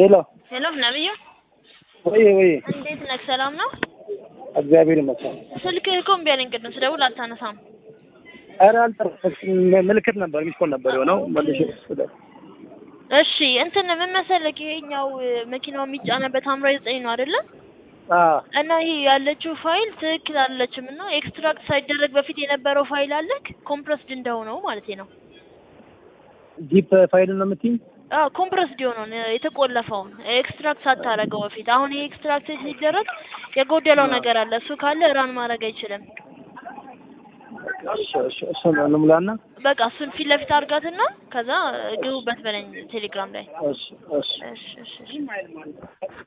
ሄሎ ሄሎ ነብዩ፣ ወይ ወይ፣ እንዴት ነህ? ሰላም ነው? እግዚአብሔር ይመስገን። ስልክህ እኮ እምቢ አለኝ ቅድም ስደውል አታነሳም። ኧረ አልጠረጠርኩም። ምልክት ነበር ሚስኮል ነበር የሆነው መልሼ ስለ እሺ እንትን ምን መሰለህ፣ ይሄኛው መኪናው የሚጫነበት ሐምራዊ ዘጠኝ ነው አይደለ? አዎ እና ይሄ ያለችው ፋይል ትክክል አለችም እና ኤክስትራክት ሳይደረግ በፊት የነበረው ፋይል አለክ ኮምፕረስድ እንደሆነው ማለት ነው። ጂፕ ፋይል ነው የምትይኝ? አዎ ኮምፕረስድ የሆነውን የተቆለፈውን ኤክስትራክት ሳታረገው በፊት አሁን ይሄ ኤክስትራክት ሲደረግ የጎደለው ነገር አለ። እሱ ካለ ራን ማድረግ አይችልም። እሺ እሺ እሺ እንሙላና በቃ እሱን ፊት ለፊት አድርጋትና ከዛ ግቡበት በለኝ ቴሌግራም ላይ። እሺ እሺ እሺ እሺ እሺ